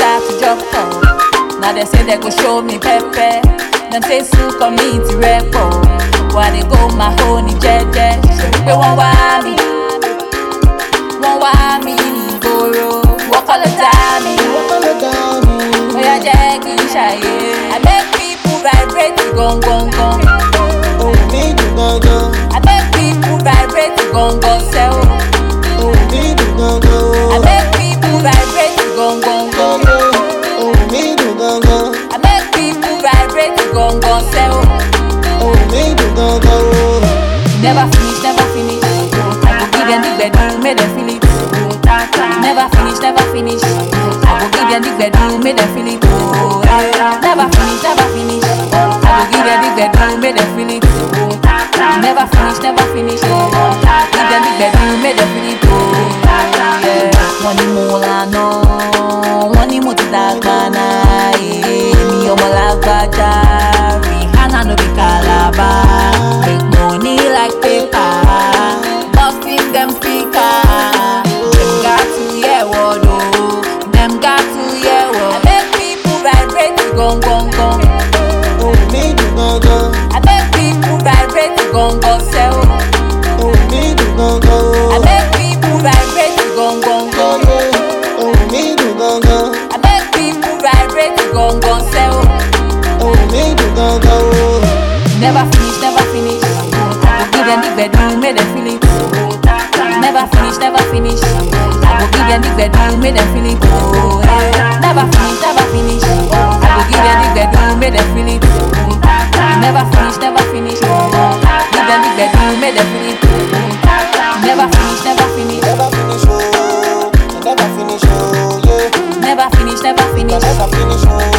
start to drop off. Now they say they go show me pepper. Them say su community repo. Why they go my honey jeje? They won't want me. Wọ́n wá mi ìgboro, wọ́n kọ́ ló dá mi. Bóyá jẹ́ kí n ṣàyè. I make people vibrate gangan. I make people vibrate gangan sẹ́ o. I make people vibrate gangan. I make people vibrate gangan sẹ́ o. Never finish, never finish. I go give them the bedroom, make them feel it. Never finish, never finish. I go give them the bedroom, make them feel it. Oh, eh. Never finish, never finish. I go give them the bedroom, make them feel it. Never finish, never finish. Give them the bedroom, make them feel it. Oh, yeah. Wọ́n ní mo lànà, wọ́n ní mo ti dàgbà náà. Èmi ọmọ lágbájá, Rihanna no be Calabar. Make money like paper, busting them speaker. Them got to hear word oh, them got to hear word. I make people vibrate gong gong gong. I make people vibrate gong gong sell. I make people vibrate gong gong gong. I make people vibrate gong gong sell. Never finish, never finish. I go give them the bedroom, make them feel it. Never finish, never finish. I go give them the bedroom, make them feel it. Oh, yeah. Never finish, never finish. I go give them the bedroom, make them feel it. Never finish, never finish. Give them the bedroom, make them feel it. Never finish, never finish. Never finish, oh, never finish, oh, yeah. Never finish, never finish. Never finish, oh,